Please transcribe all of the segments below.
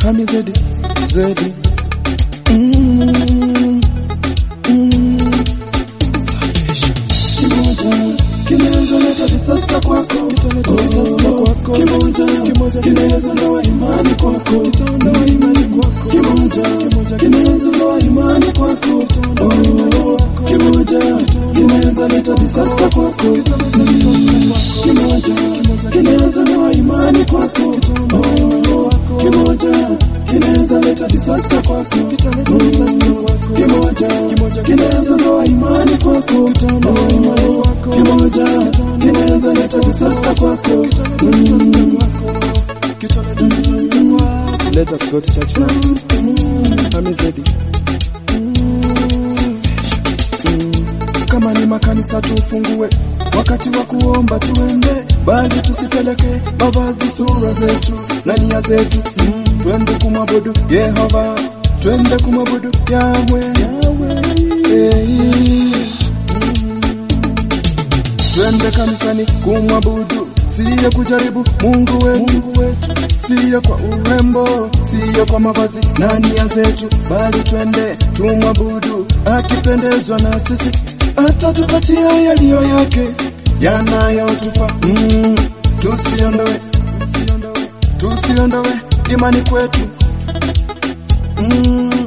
Hami Zedi, Zedi. Mm, mm. Salvation. Kimoja kinaweza leta disaster kwako, kitaleta disaster kwako. Kimoja kimoja kinaweza ndoa imani kwako, kitaondoa imani kwako. Kimoja kimoja kinaweza ndoa imani kwako, kitaondoa imani kwako. Kimoja kinaweza leta disaster kwako, kitaleta disaster kwako. Kimoja kimoja kinaweza ndoa imani kwako, kitaondoa imani kwako. Kimoja kinaweza leta disaster kwako, kitaleta disaster kwako. Kimoja kimoja kinaweza ndoa imani kwako, kitaondoa imani kwako. Kimoja kinaweza leta disaster kwako, kitaleta disaster kwako. Kitaleta disaster kwako. Let us go to church now. Hami Zedi. Kama ni makanisa tufungue, wakati wa kuomba tuende, bali tusipeleke mavazi, sura zetu na nia zetu. Mm, twende kumwabudu Yehova, twende kumwabudu Yahwe, hey. Twende kanisani kumwabudu, siyo kujaribu Mungu wetu, siyo kwa urembo, siyo kwa mavazi na nia zetu, bali twende tumwabudu, akipendezwa na sisi atatupatia yaliyo yake yanayotufaa. Mm, tusiondoe, tusiondoe imani kwetu. Mm,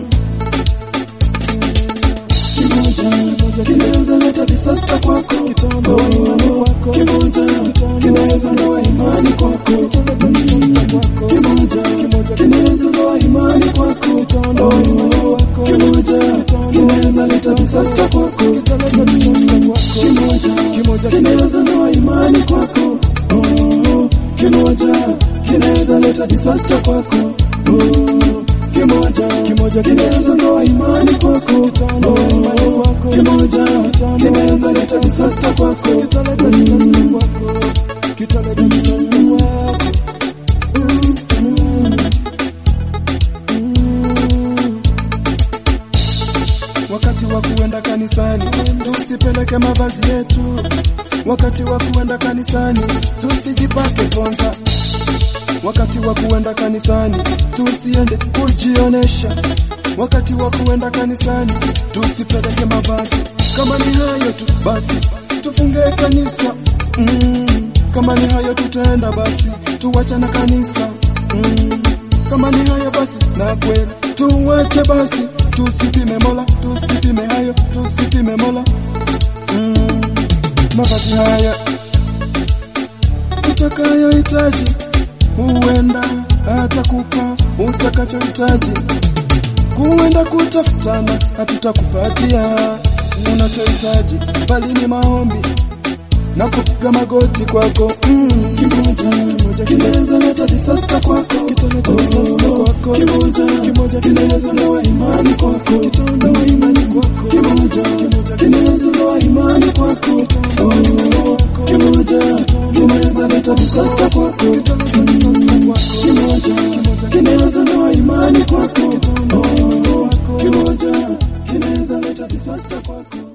kimoja kinaweza leta disaster kwako, kitaondoa imani kwako. Kimoja kinaweza ndoa imani kwako, kitaleta disaster kwako. Kimoja kinaweza ndoa imani kwako, kitaondoa imani kwako. Kimoja kinaweza leta disaster kwako, kitaleta disaster kwako. Kimoja kimoja kinaweza ndoa imani kwako. Oh, Kimoja kinaweza leta disaster kwako. Oh, Kimoja kimoja kinaweza ndoa imani kwako, kitaondoa imani kwako. Kimoja kinaweza leta disaster kwako, kitaleta disaster kwako, kitaleta disaster kwako. Mm, mm, mm. Wakati wa kuenda kanisani tusipeleke mavazi yetu. Wakati wa kuenda kanisani tusijipake ponza. Wakati wa kuenda kanisani tusiende kujionesha. Wakati wa kuenda kanisani tusipeleke mavazi. Kama ni hayo tu basi tufunge kanisa. Mm, kama ni hayo tutaenda basi tuwacha na kanisa. Mm, kama ni hayo basi na kweli tuwache basi, tusipime Mola, tusipime hayo, tusipime Mola. Mm, mavazi haya utakayohitaji huenda atakupa utakachohitaji. Kuenda kutafutana hatutakupatia unachohitaji, bali ni maombi na kupiga magoti kwako. Mm. Kimoja kimoja kinaweza leta disaster kwako, kitaleta disaster kwako. Kimoja kimoja kinaweza ndoa imani kwako, kitaondoa imani kwako. Kimoja kimoja kinaweza ndoa imani kwako, kitaondoa Kimoja kinaweza leta disaster kwako, kitaleta disaster kwako. Kimoja kimoja kinaweza ndoa imani kwako, kitaondoa Kimoja kinaweza leta disaster kwako.